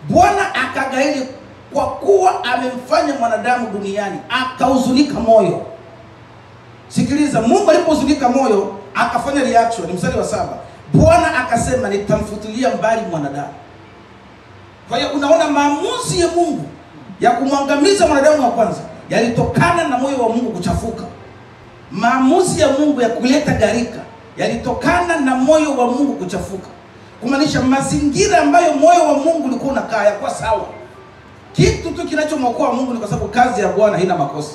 Bwana akagairi kwa kuwa amemfanya mwanadamu duniani, akahuzunika moyo. Sikiliza, Mungu alipohuzunika moyo akafanya reaction. Mstari wa saba, Bwana akasema nitamfutilia mbali mwanadamu. Kwa hiyo unaona maamuzi ya Mungu ya kumwangamiza mwanadamu wa kwanza yalitokana na moyo wa Mungu kuchafuka. Maamuzi ya Mungu ya kuleta gharika yalitokana na moyo wa Mungu kuchafuka, kumaanisha mazingira ambayo moyo wa Mungu ulikuwa unakaa yakuwa sawa. Kitu tu kinachomwokoa Mungu ni kwa sababu kazi ya Bwana haina makosa.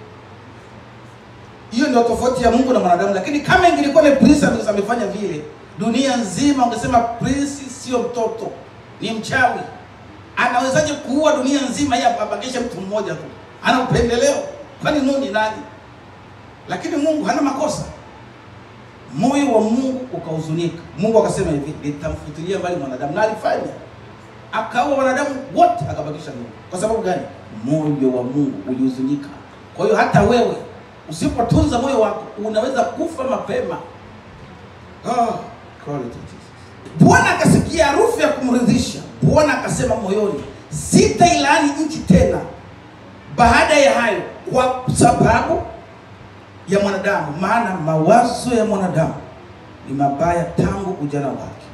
Hiyo ndio tofauti ya Mungu na mwanadamu. Lakini kama ingelikuwa ni Prince ambaye amefanya vile, dunia nzima ungesema Prince sio mtoto, ni mchawi. Anawezaje kuua dunia nzima yeye abakishe mtu mmoja tu? Ana upendeleo? Kwani nuni nani? Lakini Mungu hana makosa. Moyo wa Mungu ukahuzunika. Mungu akasema hivi, nitamfutilia mbali mwanadamu, na alifanya akaua wanadamu wote, akabakisha Mungu. Kwa sababu gani? Moyo wa Mungu ulihuzunika. Kwa hiyo hata wewe usipotunza moyo wako unaweza kufa mapema. Oh, glory to Jesus. Bwana akasikia harufu ya kumridhisha. Bwana akasema moyoni, sitailaani nchi tena baada ya hayo, kwa sababu ya mwanadamu, maana mawazo ya mwanadamu ni mabaya tangu ujana wake.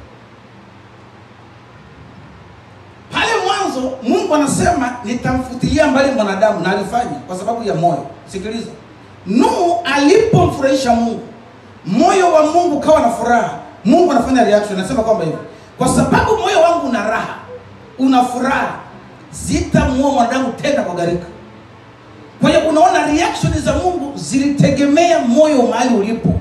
Pale mwanzo Mungu anasema nitamfutilia mbali mwanadamu, na alifanya kwa sababu ya moyo. Sikiliza, Nuhu alipomfurahisha Mungu, moyo wa Mungu kawa na furaha. Mungu anafanya reaction, anasema kwamba hivi, kwa sababu moyo wangu una raha, una furaha, sitamuua mwanadamu tena kwa gharika. Kwa hiyo unaona reaction za Mungu zilitegemea moyo mahali ulipo.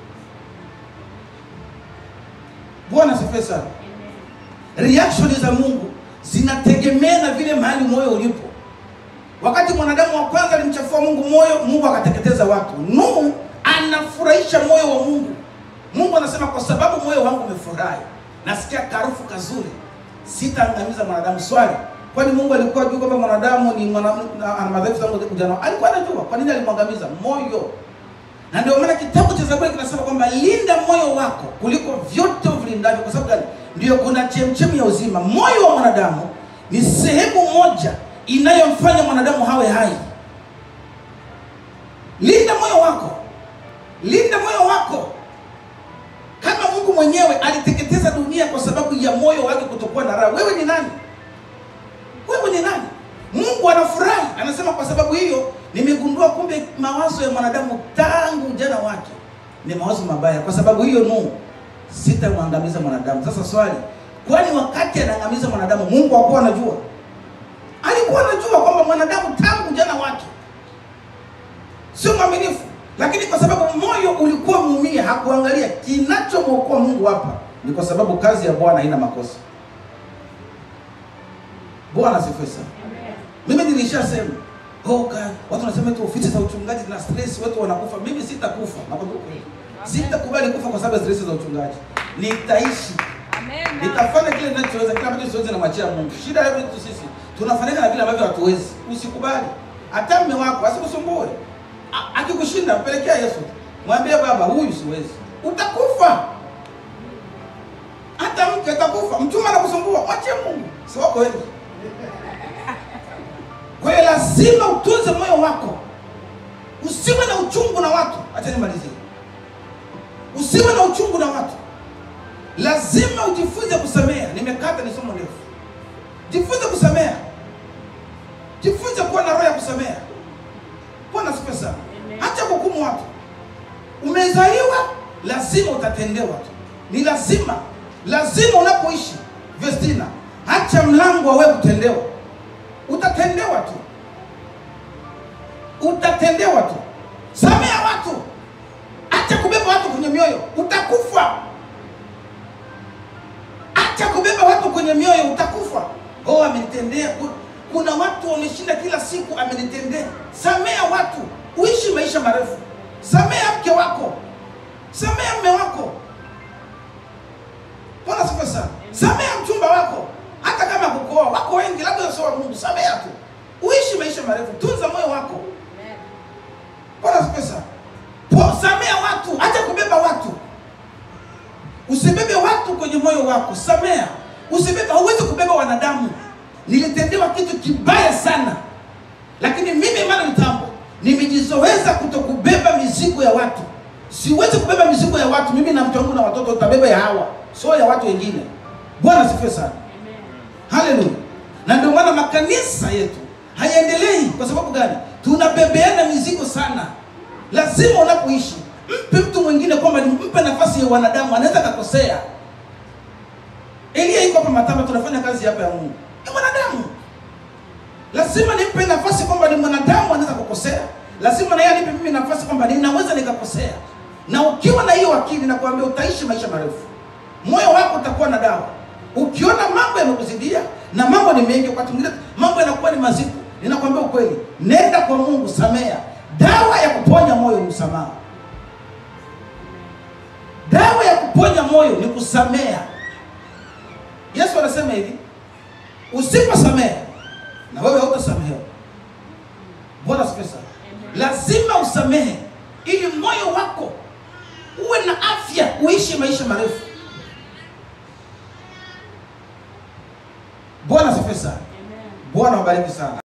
Bwana asifiwe sana. Reaction za Mungu zinategemea na vile mahali moyo ulipo. Wakati mwanadamu wa kwanza alimchafua Mungu moyo, Mungu akateketeza watu. Nuhu anafurahisha moyo wa Mungu. Mungu anasema kwa sababu moyo wangu umefurahi, nasikia karufu kazuri, sitaangamiza mwanadamu. Swali, kwani Mungu alikuwa juu kwamba mwanadamu ni mwana, ana madhaifu tangu ujana? Alikuwa anajua. Kwa nini alimwangamiza? Moyo. Na ndio maana kitabu cha Zaburi kinasema kwamba linda moyo wako kuliko vyote uvilindavyo. Kwa sababu gani? Ndio kuna chemchemi ya uzima. Moyo wa mwanadamu ni sehemu moja inayomfanya mwanadamu hawe hai. Linda moyo wako, linda moyo wako. Kama Mungu mwenyewe aliteketeza dunia kwa sababu ya moyo wake kutokuwa na raha, wewe ni nani? Wewe ni nani? Mungu anafurahi, anasema kwa sababu hiyo nimegundua kumbe mawazo ya mwanadamu tangu ujana wake ni mawazo mabaya. Kwa sababu hiyo Nuhu, sitamwangamiza mwanadamu. Sasa swali, kwani wakati anaangamiza mwanadamu Mungu hakuwa anajua? Alikuwa anajua kwamba mwanadamu tangu ujana wake sio mwaminifu, lakini kwa sababu moyo ulikuwa muumia, hakuangalia. Kinachomwokoa Mungu hapa ni kwa sababu kazi ya Bwana haina makosa. Bwana asifiwe sana. Mimi nilishasema oh, God, watu wanasema tu ofisi za uchungaji na stress, watu wanakufa. Mimi sitakufa, nakwambia ukweli, sitakubali kufa kwa sababu ya stress za uchungaji. Nitaishi, nitafanya kile ninachoweza, kile ambacho siwezi namwachia Mungu. Shida yetu sisi tunafanyana na vile ambavyo hatuwezi. Usikubali hata mme wako asikusumbue, A- akikushinda mpelekea Yesu, mwambie Baba, huyu siwezi, utakufa. Hata mke atakufa, mchumba anakusumbua, mwachie Mungu, si wako wengi. Kwa hiyo lazima utunze moyo wako, usiwe na uchungu na watu. Acha nimalizie, usiwe na uchungu na watu. Lazima ujifunze kusamea. Nimekata ni somo ndefu. Jifunze kusamea, jifunze kuwa na roho ya kusamea. Bwana asifiwe sana. Acha kuhukumu watu. Umezaliwa, lazima utatendewa tu, ni lazima, lazima unapoishi. Vestina, acha mlango wa wewe kutendewa utatendewa tu, utatendewa tu. Samea watu, acha kubeba watu kwenye mioyo, utakufa. Acha kubeba watu kwenye mioyo, utakufa. Oh, amenitendea. Ku- Kuna watu wameshinda kila siku, amenitendea. Samea watu, uishi maisha marefu. Samea mke wako, samea mme wako. Bwana asifiwe sana. Samea mchumba wako, hata kama kukoa wako wengi, labda sio wa Mungu. Samea tu, uishi maisha marefu. Tunza moyo wako. Bwana asifiwe sana. Po- Samea watu, acha kubeba watu. Usibebe watu kwenye moyo wako, samea. Usibebe, hauwezi kubeba wanadamu. nilitendewa kitu kibaya sana, lakini mimi Emmanuel Tambo nimejizoweza kutokubeba mizigo ya watu. Siwezi kubeba mizigo ya watu. Mimi na mke wangu na watoto tutabeba ya hawa, sio ya watu wengine. Bwana asifiwe sana. Haleluya. Na ndio maana makanisa yetu hayaendelei. Kwa sababu gani? Tunabebeana mizigo sana. Lazima unapoishi mpe mtu mwingine kwamba ni mpe nafasi ya wanadamu, anaweza kakosea. Elia iko hapa Matamba, tunafanya kazi hapa ya Mungu, ni mwanadamu. Lazima nimpe nafasi kwamba ni mwanadamu, anaweza kukosea. Lazima na yeye anipe mimi nafasi kwamba ninaweza nikakosea. Na ukiwa na hiyo akili, nakwambia utaishi maisha marefu, moyo wako utakuwa na dawa. Ukiona mambo yamekuzidia na mambo ni mengi, wakati mwingine mambo yanakuwa ni mazito, ninakwambia ukweli, nenda kwa Mungu, samea. Dawa ya kuponya moyo ni msamaha. Dawa ya kuponya moyo ni kusamea. Yesu anasema hivi, usiposamea na wewe hautasamehewa. Bwana asifiwe sana. Lazima usamehe ili moyo wako uwe na afya, uishi maisha marefu. Bwana asifiwe sana. Bwana wabariki sana.